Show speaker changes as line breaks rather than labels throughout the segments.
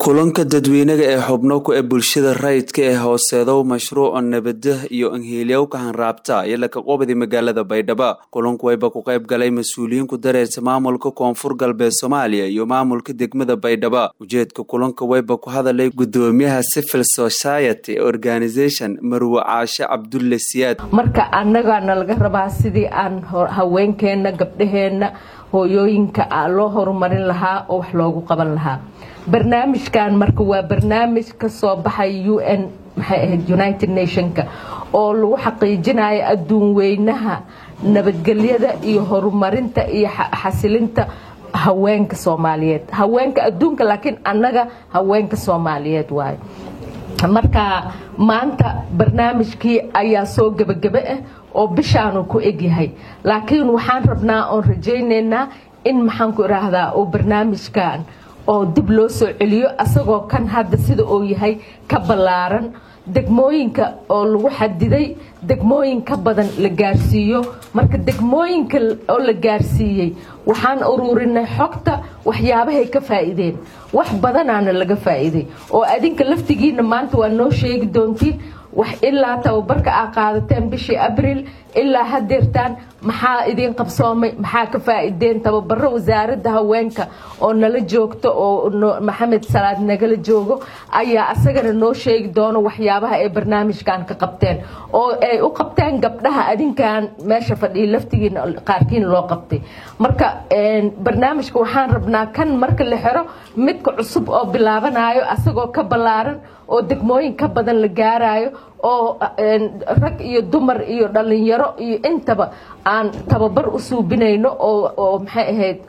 kulanka dadweynaga ee xubno ku ee bulshada rayidka ee hooseedow mashruuca nabada iyo anhiilyowka hanraabta iyo lakaqoobadi magaalada baydhabo kulanku wayba ku qayb galay mas-uuliyiin ku dareersa maamulka koonfur galbeed soomaaliya iyo maamulka degmada baydhabo ujeedka kulanka wayba ku hadalay gudoomiyaha civil society organization marwe caashe cabdulle siyaad
marka annagaana laga rabaa sidii aan haweenkeenna gabdhaheenna hooyooyinka loo horumarin lahaa oo wax loogu qaban lahaa barnaamijkan marka waa barnaamij ka soo baxay u n maxay ahayd united nationka oo lagu xaqiijinayo adduun weynaha nabadgelyada iyo horumarinta iyo xasilinta haweenka soomaaliyeed haweenka adduunka laakiin annaga haweenka soomaaliyeed waayo marka maanta barnaamijkii ayaa soo gebagebe ah oo bishaanu ku egyahay laakiin waxaan rabnaa oon rajaynaynaa in maxaan ku idhaahdaa oo barnaamijkan oo dib loo soo celiyo asagoo kan hadda sida uu yahay ka ballaaran degmooyinka oo lagu xadiday degmooyin ka badan la gaarsiiyo marka degmooyinka oo la gaarsiiyey waxaan ururinay xogta waxyaabahay ka faa'iideen wax badanaana laga faa'iiday oo adinka laftigiina maanta waa noo sheegi doontiin wax ilaa tababarka aa qaadateen bishii abriil ilaa hadeertaan maxaa idiin qabsoomay maxaa ka faa'iideen tababaro wasaaradda haweenka oo nala joogto oo maxamed salaad nagala joogo ayaa asagana noo sheegi doono waxyaabaha ay barnaamijkan ka qabteen oo ay u qabteen gabdhaha adinkan meesha fadhiya laftigiina qaarkiin loo qabtay marka barnaamijka waxaan rabnaa kan marka la xiro midka cusub oo bilaabanayo asagoo ka ballaaran oo degmooyin ka badan la gaarayo oo rag iyo dumar iyo dhalinyaro iyo intaba aan tababar u suubinayno oo maxay ahayd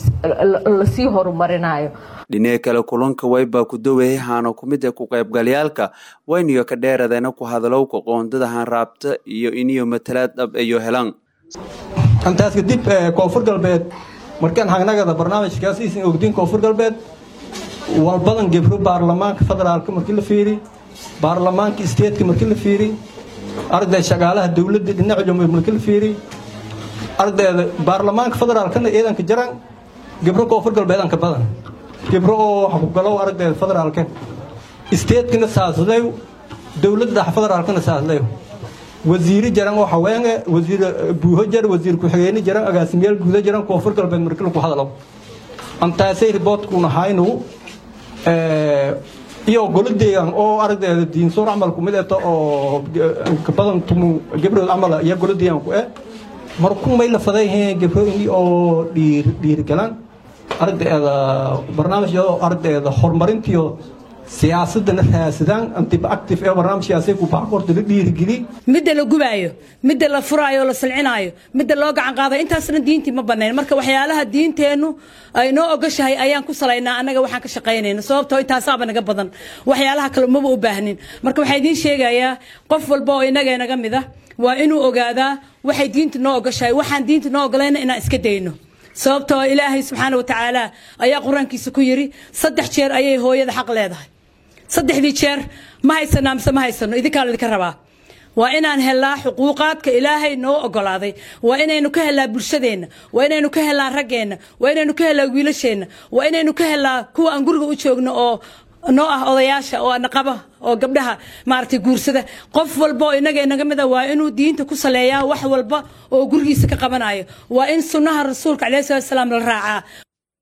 lasii horumarinayo
dhinaca kale kulanka waybaa ku dawayay haano ku mid ee ku qaybgalyaalka wayniyo ka dheeradeena ku hadalowka qoondada hanraabta iyo iniyo matalaad dhab iyo helan
intaas kadib koonfur galbeed markaan hagnagada barnaamijkaasiisan ogdiin koonfur galbeed walbadan gebro baarlamaanka federaalka markii la fiiri baarlamaanka isteedka markii la fiiri arday shaqaalaha dowladda dhinaca jumhuur markii la fiiri ardayda baarlamaanka federaalkana ciidanka jaran gebro koonfur galbeedanka badan gebro oo xukugalow ardayda federaalka isteedkana saaslew dowladda federaalkana saaslew wasiiri jaran oo haweene wasiir buuho jar wasiir ku-xigeyne jaran agaasimayaal guuda jaran koonfur galbeed markii lagu hadalo antaasay riboodkuna haynu iyo golo deegaan oo ardayda diinsoor camalku mid eto oo badan tumu gabrood camal iyo golo deegaanku eh marku may la fadayheen gabrooyni oo dhiir dhiirgalan ardayda barnaamijyada ardayda horumarintiyo siyaasadana raasadaan antiba active ee barnaamijkaasay ku baakorta la dhiirigeli
midda la gubaayo midda la furaayo oo la silcinaayo midda loo gacan qaadayo intaasna diintii ma banayn marka waxyaalaha diinteennu ay noo ogashahay ayaan ku salaynaa annaga waxaan ka shaqaynayna sababtoo intaasaaba naga badan waxyaalaha kale maba u baahnin marka waxaa idiin sheegayaa qof walba oo inaga naga mid ah waa inuu ogaadaa waxay diinta noo ogashahay waxaan diinta noo ogolayna inaan iska dayno sababtoo ilaahay subxaana watacaala ayaa qur-aankiisa ku yidhi saddex jeer ayay hooyada xaq leedahay saddexdii jeer ma haysanaa mise ma haysano idinkaa laydinka rabaa waa inaan helnaa xuquuqaadka ilaahay noo ogolaaday waa inaynu ka helnaa bulshadeenna waa inaynu ka helnaa raggeenna waa inaynu ka helnaa wiilasheenna waa inaynu ka helnaa kuwa aan guriga u joogno oo noo ah odayaasha oo naqaba oo gabdhaha maaragtay guursada qof walba oo inaga inaga mida waa inuu diinta ku saleeyaa wax walba oo gurigiisa ka qabanayo waa in sunnaha rasuulka calayhi salatu wasalaam la raacaa